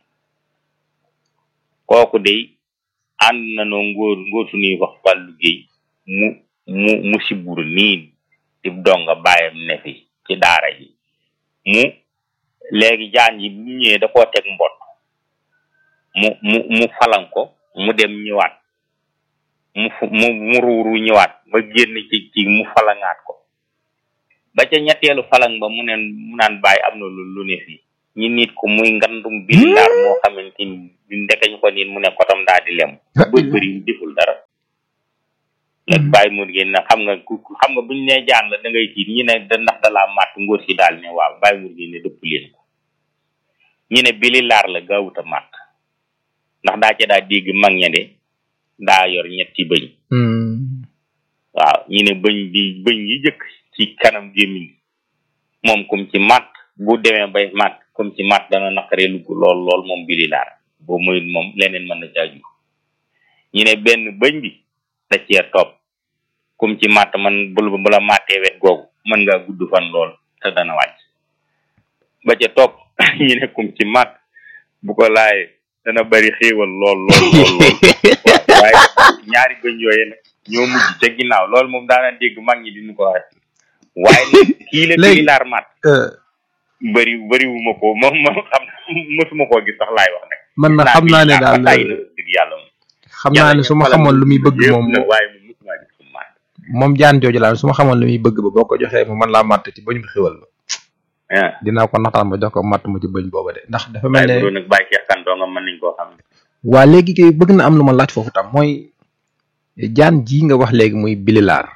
kooku day ànd na noo ngóor ngóor suñuy wax wàllu géey mu mu mu sibur nii di donga bàyyam ne fi ci daara ji mu léegi jaan yi bu ñëwee da koo teg mbott mu mu mu falan ko mu dem ñëwaat mu fu mu mu ruuru ñëwaat ba génn ci ci mu falangaat ko ba ca ñetteelu falang ba mu ne mu naan bàyyi am na lu lu ne fii ñi nit ko muy ngandum bilindaar moo xamante ni ndekañ ko nit mu ne kotam daa di lem ba bëri deful dara la bàyyi mun ngeen na xam nga ku xam nga buñ ne jaan la da ngay tiit ñi ne da ndax dalaa màtt ngóor si daal ne waaw bàyyi mun ngeen ne dëpp leen ko ñu ne bili laar la gaawuta màtt ndax daa ca daa dégg mag ña de daa yor ñetti bëñ waaw ñu ne bëñ bi bëñ yi jëkk ci kanam gémmiñ moom comme ci màtt bu demee bay màtt comme ci màtt dana naqaree lugg lool lool moom bili laar boo muy moom leneen mën na caaju ñu ne benn bëñ bi da cee topp comme ci màtt man bul bu la màttee wet googu mën ngaa gudd fan lool te dana wàcc ba ca topp ñu ne comme ci màtt bu ko laayee dana bari xéewal lool lool lool lool waaye ñaari bëñ yooyu nag ñoo mujj ca ginnaaw loolu moom daana dégg mag ñi diñu ko wax waaye nag kii la kii laar màtt bëri bëriwuma ko moom moom xam mësuma koo gis sax laay wax nag man na xam naa ne daal dëgg yàlla moom xam naa ne su ma xamoon lu muy bëgg moom waaye moom mësuma gis ko màtt moom jaan jooju laa su ma xamoon lu muy bëgg ba boo ko joxee mu man laa màtt ci bëñ bu xéwal ba dinaa ko naxtaan ba jox ko màtt mu ci bëñ booba de ndax dafa mel ne nag bàyyi Cheikh Kane doo nga mën nañ koo xam waa léegi kay bëgg na am lu ma laaj foofu tam mooy jaan ji nga wax léegi muy bililaar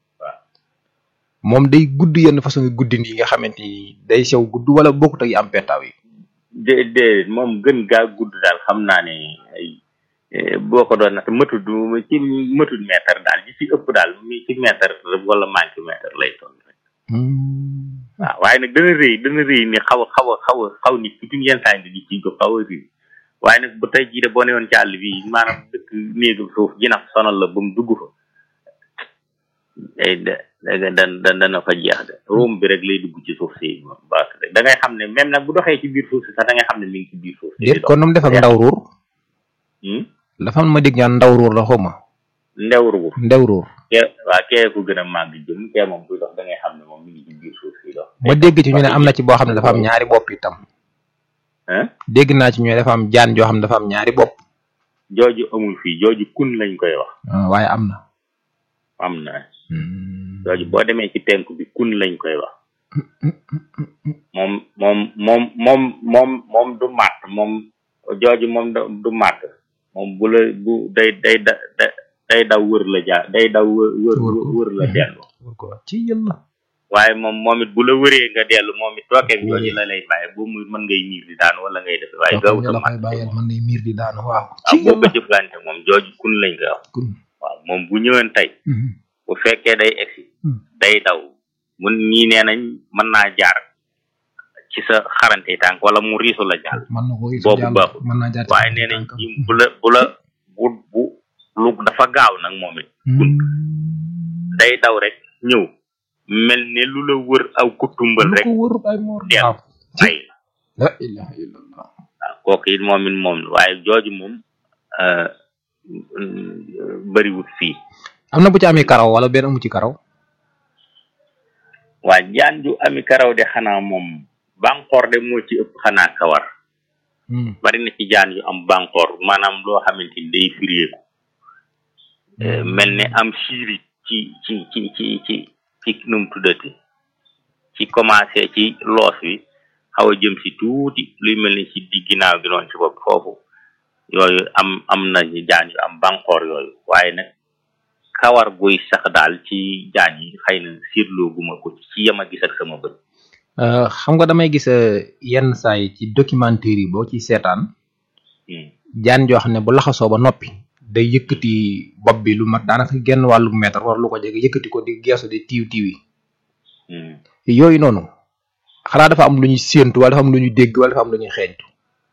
moom day gudd yenn façon guddin yi nga xamante ni day sew gudd wala bokkut ak yi am petaaw yi de de moom gën gaa gudd daal xam naa ne ay boo ko doon nag mëtud ci mëtud mètre daal ji ci ëpp daal mi ci mètre wala manqué mètre lay toll rek waaw waaye nag dana rëy dana rëy ni xaw a xaw a xaw a xaw nit tuuti yenn saa yi di ci ko xaw a rëy waaye nag bu tey jii de boo newoon ci àll bi maanaam dëkk néegu suuf jinax sonal la ba mu dugg fa day da da dana fa jeex de room bi rek lay dugg ci suuf si baax rek da ngay xam ne même nag bu doxee ci biir suuf si sax da ngay xam ne mi ngi ci biir suuf si déet kon nu mu def ak ndaw ruur dafa am ma dégg ñaan ndaw ruur la xawma ndew ruur ndew ruur kee waa kee ko gën a màgg jëm kee moom buy dox da ngay xam ne moom mi ngi ci biir suuf si dox ma dégg ci ñu ne am na ci boo xam ne dafa am ñaari bopp itam dégg naa ci ñu ne dafa am jaan joo xam ne dafa am ñaari bopp jooju amul fii jooju kun lañ koy wax waaye am na am na jooju boo demee ci tenk bi kun lañ koy wax moom moom moom moom moom moom du màtt moom jooju moom du màtt moom bu la bu day day da day daw wër la jaar day daw wër wër wër la dellu ci yàlla waaye moom moom it bu la wëree nga dellu moom it tookeem jooju la lay bàyyi boo muy mën ngay miir di daanu wala ngay def waaye gaaw la koy bàyyal mën ngay miir di daanu waaw waaw boo ko jëflante moom jooju kun lañ koy wax waaw moom bu ñëween tey bu fekkee day egsi day daw mun ñii nee nañ mën naa jaar ci sa xarante tànk wala mu riisu la jàll boobu baaxul waaye nee nañ ci bu la bu la bu bu lu dafa gaaw nag moom it kun day daw rek ñëw mel ne lu la wër aw kutumbal rek del ay la ilaha illallah waaw kooku it moom it moom waaye jooju moom bëriwut fii am na bu ci amee karaw wala benn amu ci karaw waa jaan ju ami karaw de xanaa moom banqoor de moo ci ëpp xanaa kawar bari na ci jaan yu am banqoor maanaam loo xamante ni day firéeku mel ne am siiri ci ci ci ci ci ci num tuddati ci commencé ci loos wi xaw a jëm si tuuti luy mel ni ci di ginnaaw gi noonu ci bopp foofu yooyu am am na ñu jaan yu am banqoor yooyu waaye nag kawar guy sax daal ci jaan yi xëy na siirloo guma ko ci yem a gis ak sama bët xam nga damay gis yenn saa yi ci documentaire yi boo ci seetaan jaan joo xam ne bu laxasoo ba noppi day yëkkati bopp bi lu mat daanaka genn wàllu mètre war lu ko jege yëkkati ko di geesu di tiiw tiiw yi yooyu noonu xanaa dafa am lu ñuy séentu wala dafa am lu ñuy dégg wala dafa am lu ñuy xeeñtu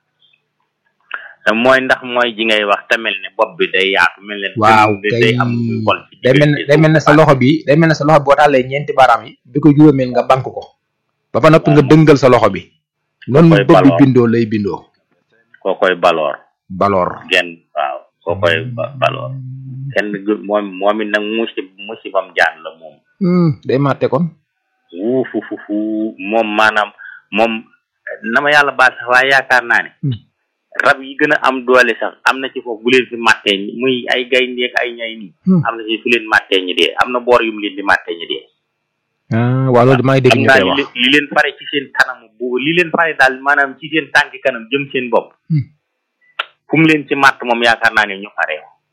mooy ndax mooy ji ngay wax te mel ne bopp bi day yaatu mel ne waaw day am xol ci day mel ne day mel ne sa loxo bi day mel ne sa loxo bi boo tàllee ñeenti baaraam yi bi ko juróomeel nga bank ko ba fa noppi nga dëngal sa loxo bi noonu bopp bi bindoo lay bindoo koo koy baloor baloor genn waaw koo koy baloor kenn moom moom it nag musi musibam jaan la moom day màtte kon wuufu fufu moom maanaam moom na ma yàlla baal sax waaye yaakaar naa ne rab yi gën a am doole sax am na ci foofu bu leen fi màttee ñi muy ay gaynde ak ay ñay nii am na ci fu leen màttee ñi dee am na boor yu mu leen di màttee ñi dee ah waaw loolu maa ngi dégg xam ñu naa koy li wax leen- li leen fare ci seen kanamu bu li leen fare daal maanaam ci seen tànki kanam jëm seen bopp Hmm. fu mu leen ci màtt moom yaakaar naa ne ñu xare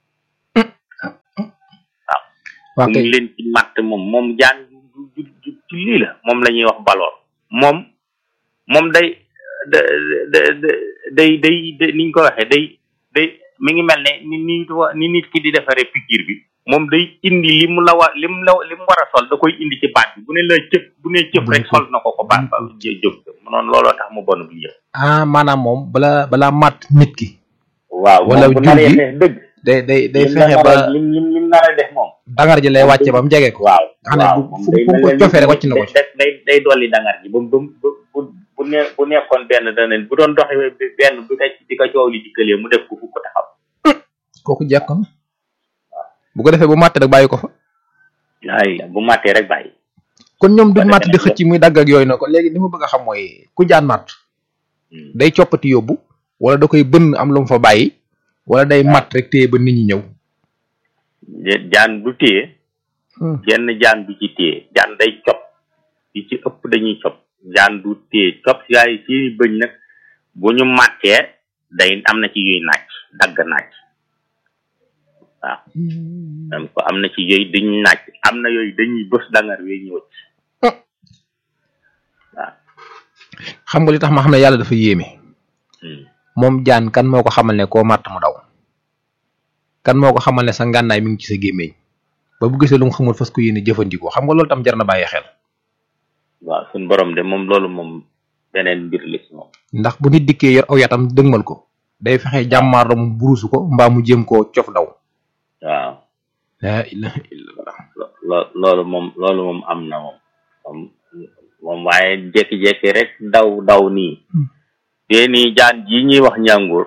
waa fu kay mu leen ci màtt moom moom jaan ju ju ju ci lii la moom la ñuy wax baloor moom moom day da da da day day day niñ ko waxee day day mi ngi mel ne ni ni ni nit ki di defaree piqûre bi moom day indi li mu la wa li mu la li mu war a sol da koy indi ci baat bi bu ne la cëp bu ne cëp rek sol na ko ko baat ba jë- jóg noonu looloo tax mu bon bi yëpp ah maanaam moom bala balaa màtt nit ki waaw Wala moom bu jur naree gi, def dëgg day day day lim la fexe nar ba a- lim lim lim nar a def moom dangar ji lay wàcce ba mu jege ko waaw nga xam ne waaw bu moom fu day fu mu mel ko ne cofee rek wàcc na ko ci day day day dolli dangar ji ba mu ba mu bu bu ne bu nekkoon benn dana bu doon doxee benn bu ko di ko coow li dikkalee mu def ko fu ko taxaw kooku jekk na bu ko defee bu màtt rek bàyyi ko fa ay bu màttee rek bàyyi kon ñoom duñ Ba màtt di defee nag xëcc muy dagg ak yooyu na ko léegi li ma bëgg a xam mooy ku jaan màtt day coppati yóbbu wala da koy bënn am lu mu fa bàyyi wala day màtt rek téye ba nit ñi ñëw Je- jaan du téye jenn jaan du ci téye jaan day cop yi ci ëpp dañuy cop jaan du téye cop yaay ci bëñ nag bu ñu màttee day am na ci yuy naaj dagg naaj waaw am ko am na ci yooyu dañuy naaj am na yooyu dañuy bës dangar wee ñu wëcc xam nga li tax ma xam ne yàlla dafa yéeme Hmm. moom jaan kan moo ko xamal ne koo màtt mu daw kan moo ko xamal ne sa ngànnaay mi ngi ci sa gémmiñ ba bu gisee lu mu xamul fas ko yéene jëfandikoo xam nga loolu tam jar na bàyyi xel waaw suñ borom de moom loolu moom beneen mbir la ci moom ndax bu nit dikkee yor aw yatam dëgmal ko day fexe jàmmaar la mu burusu ko mbaa mu jéem koo cof daw waaw la ilaha illallah lo- lo- loolu moom loolu moom am na moom moom moom waaye jékki-jékki rek daw daw nii Hmm. te nii jaan ji ñuy wax ñàngur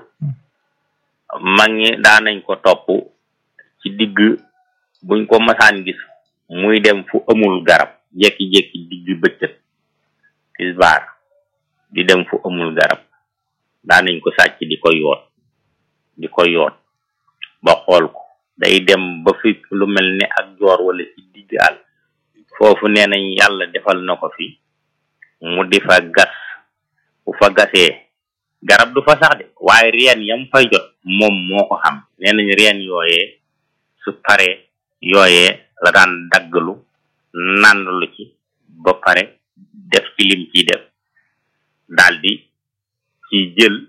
mag ñi daanañ ko topp ci digg buñ ko masaan gis muy dem fu amul garab jékki-jékki digg bëccëg tisbaar di dem fu amul garab daanañ ko sàcc di ko yoot di ko yoot ba xool ko day dem ba fi lu mel ne ak joor wala ci digg àll foofu nee nañ yàlla defal na ko fi mu di fa gas bu fa gasee garab du fa sax de waaye reen yam fay jot moom moo ko xam nee nañ reen yooyee su paree yooyee la daan daggalu nàndalu ci ba pare def ci lim ciy def daldi ci jël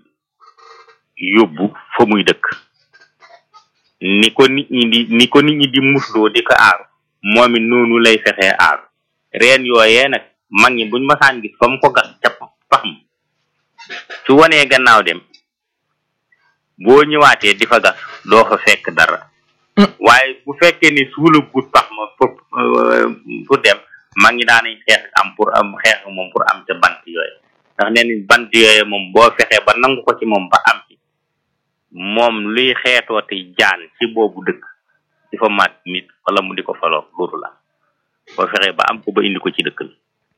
yóbbu fa muy dëkk ni ko nit ñi di ni ko nit ñi di musloo di ko aaru moom it noonu lay fexee aaru reen yooyee nag mag ñi buñ masaan gis fa mu ko gas ca pax ma su wanee gannaaw dem boo ñëwaatee di fa gas doo fa fekk dara waaye bu fekkee ni suula gut pax ma pour pour dem mag ñi daanañ xeex am pour am xeex moom pour am ca bant yooyu ndax nee nañ bant yooyu moom boo fexee ba nangu ko ci moom ba am ci moom luy xeetooti jaan ci boobu dëkk di fa mat nit wala mu di ko faloo loolu la boo fexee ba am ko ba indi ko ci dëkk bi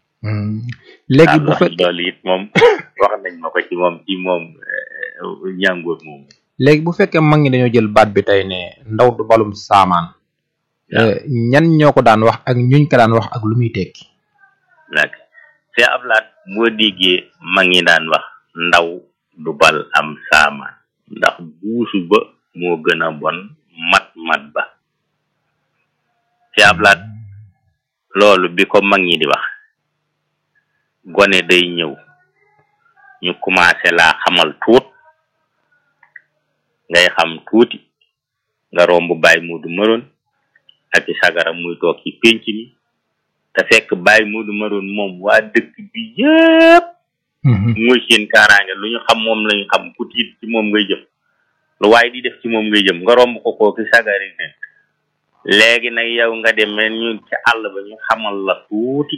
léegi bu waaw fekk loolu it moom wax nañ ma ko ci moom ci moom ñàngoor moom léegi bu fekkee mag ñi dañoo jël baat bi tey ne ndaw du balum saamaan waaw. ñan ñoo ko daan wax ak ñuñ ko daan wax ak lu muy tekki nag c'est ablaat boo déggee mag ñi daan wax ndaw du bal am saamaan ndax buusu ba moo gën a bon mat mat ba c'est ablaat loolu bi ko mag ñi di wax gone day ñëw ñu commencé laa xamal tuut ngay xam tuuti nga romb bàyyi muudu mëroon ak i sagaram muy toog ci pénc mi te fekk bàyyi muudu mëroon moom waa dëkk bi yépp muy seen kaaraange lu ñu xam moom lañu xam ku tiit ci moom ngay jëm lu waaye di def ci moom ngay jëm nga romb ko kooki sagari ne léegi nag yow nga dem men ñu ci àll ba ñu xamal la tuuti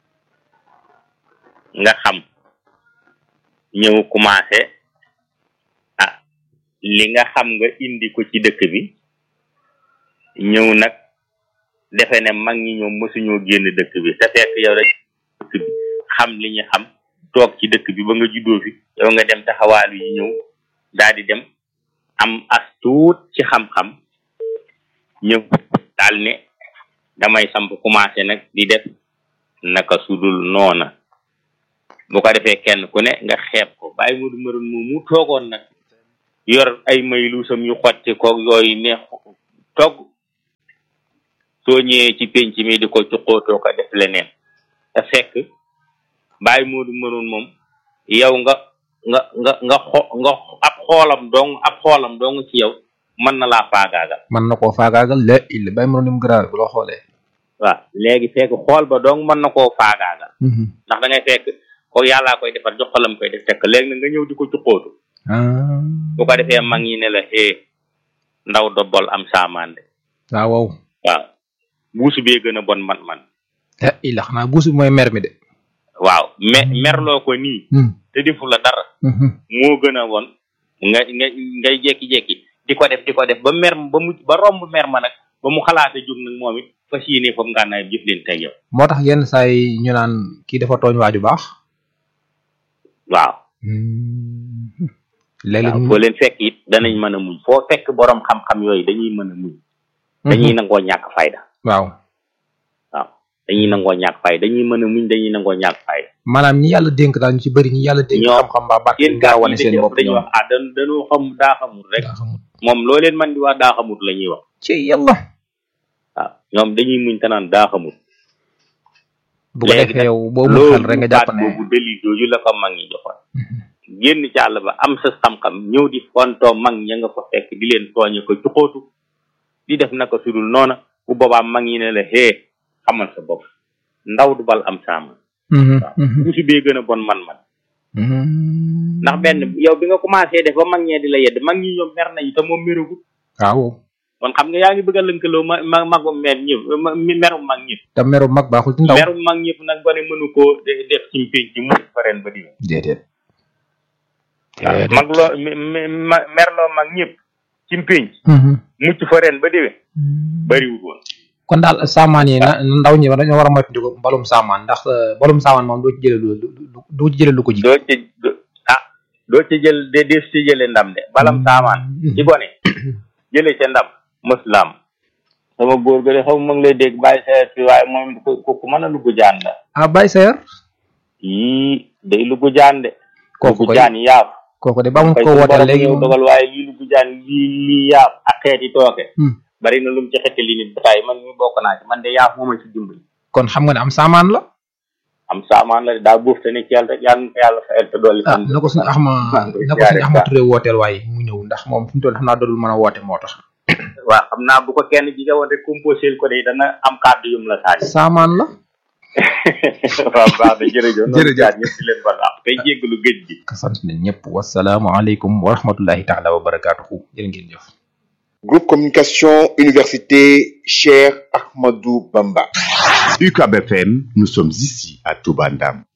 nga xam ñëw commencé ah li nga xam nga indi ko ci dëkk bi ñëw nag defe ne mag ñi ñoom mësuñoo génn dëkk bi te fekk yow rek dëkk bi xam li ñu xam toog ci dëkk bi ba nga juddoo fi yow nga dem taxawaalu yi ñëw daal di dem am as tuut ci xam-xam ñëw daal ne damay samp commencé nag di def naka sudul noona bu ko defee kenn ku ne nga xeeb ko bàyyi mu du mëroon moom mu toogoon nag yor ay may luusam yu xotti ko yooyu neex togg soo ñëwee ci penc mi di ko cuqootoo ko def leneen te fekk bàyyi mu du mëroon moom yow nga nga nga nga xo nga ab xoolam dong ab xoolam dong ci yow mën na laa faagaagal mën na koo faagaagal la il bàyyi ma ni mu grave bu loo xoolee. waaw léegi fekk xool ba dong mën na koo faagaagal ndax da ngay fekk ko yàllaa koy defar jox ko lam koy def fekk léegi na nga ñëw di ko cuqootu ah. bu ko defee mag ñi ne la xee ndaw dobbol am saamande waaw waaw. waaw buusu bee gën a bon man man la il xanaa buus bi mooy mer mi de. waaw me merloo ko nii te defu la dara moo gën a bon nga nga ngay jekki-jekki di ko def di ko def ba mer ba mu ba romb mer ma nag ba mu xalaate jóg nag moom it fas yéene foofu ngànnaay jëf leen teg yow moo tax yenn saa yi ñu naan kii dafa tooñ waaju baax. waaw léeg-léeg waaw foo leen fekk it danañ mën a muñ foo fekk borom xam-xam yooyu dañuy mën a muñ dañuy nangoo ñàkk fayda waaw. waaw dañuy nangoo ñàkk fayda dañuy mën a muñ dañuy nangoo ñàkk fayda maanaam ñi yàlla dénk daal ñu ci bëri ñi yàlla dénk. ñoo xam-xam ba barke yéen gaa gaa wane seen bopp dañuy ñoom. wax ah dan dañoo xam daa xamul rek daa xamul. moom loo leen man di wax daa xamut la ñuy wax ci yàlla. waaw ñoom dañuy muñ te naan daa xamut bu ko léegi defee nag yow boo mu xel rek nga jàpp baat ne. boobu dalil jooju la ko mag ñi joxoon génn ci àll ba am sa xam-xam ñëw di fontoo mag ña nga fa fekk di leen tooñe ko cuxootu di def naka sudul noona bu boobaa mag ñi ne la hee xamal sa bopp ndaw du bal am saama bu si bee gën a bon man-man ndax benn yow bi nga commencé def ba mag ñee di la yedd mag ñi ñoom mer nañu te moom meragut waaw. kon xam nga yaa ngi bëgg a lënkaloo ma ma magum mer ñëpp ma merum mag ñëpp te meru mag baaxul ci ndaw. merum mag ñëpp nag gone mënu koo de- def ci mpénc ci mu fa ren ba diwén déedéet. waaw mag loo me- me- ma- merloo mag ñëpp ci mpénc mucc fa ren ba déwén bariwul woon kon daal saamaan yi na na ndaw ñi dañoo war a moytandiku mbalum saamaan ndax euh, mbalum saamaan moom doo ci jëlee lu lu lu- doo ci jëlee lu ko ji. doo ci do- ah doo ci jël de des ci jële ndam de balam saamaan ci gone jële ca ndam mëslam sama góor ga de xaw ma ngi lay dégg bàyyi sa fi waaye moom ku ku ku mën a lugg jaan la ah Baye Sayer. yii day lugg jaan de kooku lugg koy jaan yaaf kooku de ba mu fay ko suñu wootee borom léegi ñëw moom. dogal waaye lii lugg jaan lii lii yaaf ak xeeti tooke Hmm. bari na lu mu ci xetti li nit bataay man mi bokk naa ci man de yaaf mooma ci dimbali kon xam nga ne am saamaan la. am saamaan la de daa buuf te ne ci yàlla rek yàlla na ko yàlla fayal te dolli ah fan na ko suñu axma na ko suñu axma turee wooteel waaye mu ñëw ndax moom fi mu toll xam naa doodul mën a woote moo tax. waaw xam naa bu ko kenn jige woon rek composé ko de dana am kàddu yum la saani saamaan la. waaw baax na jërëjëf noonu Jërëjëf. jaar ñëpp di leen bal ak tey jéggalu géej gi sant nañ ñëpp wasalaamualeykum wa rahmatullahi taala wa barakaatuhu jërë ngeen jëf. Groupe Communication Université Cheikh Ahmadou Bamba. UCAB FM, nous sommes ici à Toubandam.